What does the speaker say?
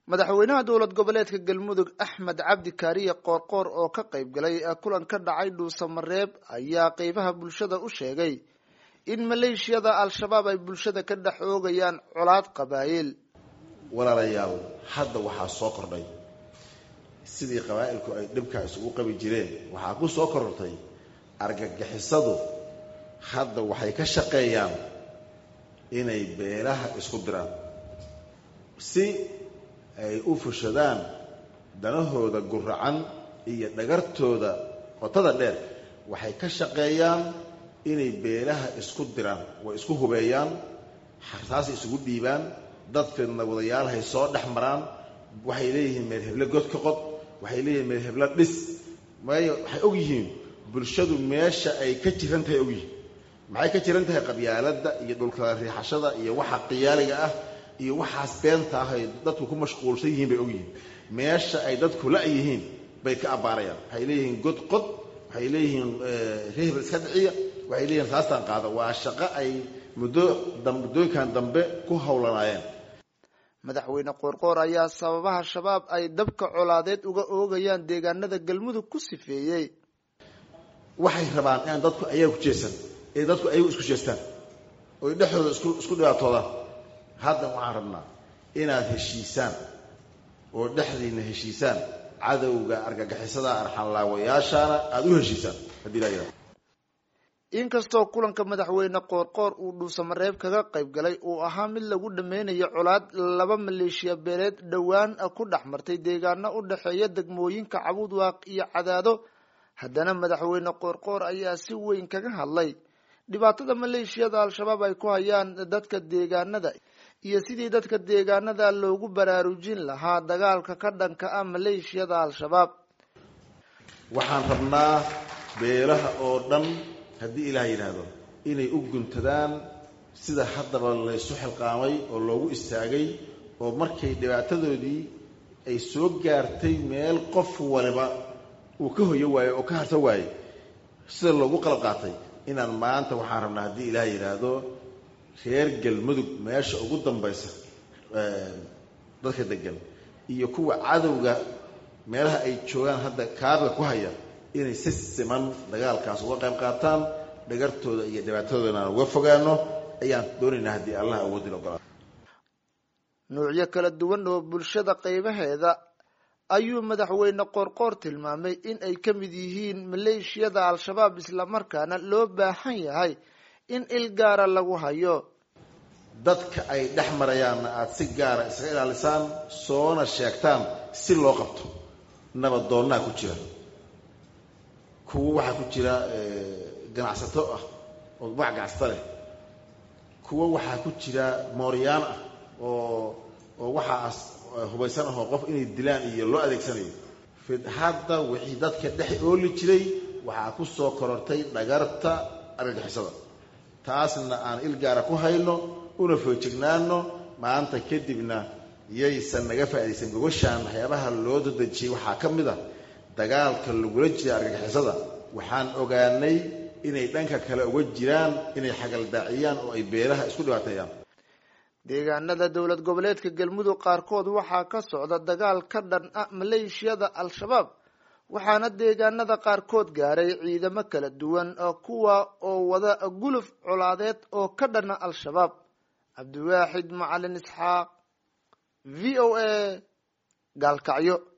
madaxweynaha dowlad goboleedka galmudug axmed cabdi kaariye qoorqoor oo ka qayb galay kulan ka dhacay dhuusamareeb ayaa qeybaha bulshada u sheegay in maleeshiyada al-shabaab ay bulshada ka dhex oogayaan colaad qabaayil walaalayaal hadda waxaa soo kordhay sidii qabaa'ilku ay dhibkaa isugu qabi jireen waxaa ku soo korortay argagixisadu hadda waxay ka shaqeeyaan inay beelaha isku diraan si ay u fushadaan danahooda guracan iyo dhagartooda qotada dheer waxay ka shaqeeyaan inay beelaha isku diraan way isku hubeeyaan xartaasay isugu dhiibaan dadkeedna wadayaalhay soo dhex maraan waxay leeyihiin meel heble god ka qod waxay leeyihiin meel heblo dhis maayo waxay og yihiin bulshadu meesha ay ka jiran tahay og yihiin maxay ka jiran tahay qabyaaladda iyo dhulkala riixashada iyo waxa qiyaaliga ah iyo waxaas beenta ah ay dadku ku mashquulsan yihiin bay og yihiin meesha ay dadku la-yihiin bay ka abbaarayaan waxay leeyihiin god qod waxay leeyihiin rehbel iska dhiciya waxay leeyihiin raastaan qaada waa shaqo ay muddo muddooyinkan dambe ku howlanaayeen madaxweyne qoorqoor ayaa sababaha shabaab ay dabka colaadeed uga oogayaan deegaanada galmudug ku sifeeyey waxay rabaan inaan dadku ayaga ku jeesan ee dadku ayagu isku jeestaan oy dhexdooda isku isku dhibaatoodaan hadda waxaan rabnaa inaad heshiisaan oo dhexdiinna heshiisaan cadowga argagixisada arxanlaawayaashaana aada u heshiisaan haddii laa yidhahdo inkastoo kulanka madaxweyne qoorqoor uu dhuusamareeb kaga qayb galay uu ahaa mid lagu dhameynayo colaad laba maleeshiya beeleed dhowaan ku dhex martay deegaano u dhexeeya degmooyinka cabudwaaq iyo cadaado haddana madaxweyne qoorqoor ayaa si weyn kaga hadlay dhibaatada maleeshiyada al-shabaab ay ku hayaan dadka deegaanada iyo sidii dadka deegaanada loogu baraarujin lahaa dagaalka ka dhanka ah maleeshiyada al-shabaab waxaan rabnaa beelaha oo dhan haddii ilaah yidhaahdo inay u guntadaan sida haddaba laysu xilqaamay oo loogu istaagay oo markay dhibaatadoodii ay soo gaartay meel qof waliba uu ka hoyo waayo oo ka harto waaye sida loogu qalab qaatay inaan maanta waxaan rabnaa haddii ilaah yidhaahdo reer galmudug meesha ugu dambaysa dadka degan iyo kuwa cadowga meelaha ay joogaan hadda kaabiga ku haya inay si siman dagaalkaas uga qayb qaataan dhagartooda iyo dhibaatadooda inaan uga fogaano ayaan doonaynaa haddii allah awoodin ogolaa nuucyo kala duwan oo bulshada qaybaheeda ayuu madaxweyne qoorqoor tilmaamay in ay ka mid yihiin maleeshiyada al-shabaab islamarkaana loo baahan yahay in il gaara lagu hayo dadka ay dhex marayaanna aada si gaara iskaga ilaalisaan soona sheegtaan si loo qabto nabadoonnaa ku jira kuwo waxaa ku jira ganacsato ah oo magac ganacsata leh kuwo waxaa ku jira mooryaan ah oo oo waxaas hubaysan ahoo qof inay dilaan iyo loo adeegsanayo hadda wixii dadka dhex ooli jiray waxaa ku soo korortay dhagarta argagixisada taasna aan il gaara ku hayno una foojignaano maanta kadibna yaysan naga faaidaysan gogoshaan waxyaabaha loo dadejiyey waxaa ka mid a dagaalka lagula jira argagixisada waxaan ogaanay inay dhanka kale uga jiraan inay xagaldaaciyaan oo ay beelaha isku dhibaateeyaan deegaanada dowlad goboleedka galmudug qaarkood waxaa ka socda dagaal ka dhan ah maleeshiyada al-shabaab waxaana deegaanada qaarkood gaaray ciidamo kala duwan kuwa oo wada guluf colaadeed oo ka dhana al-shabaab cabdiwaaxid macalin isxaaq v o a gaalkacyo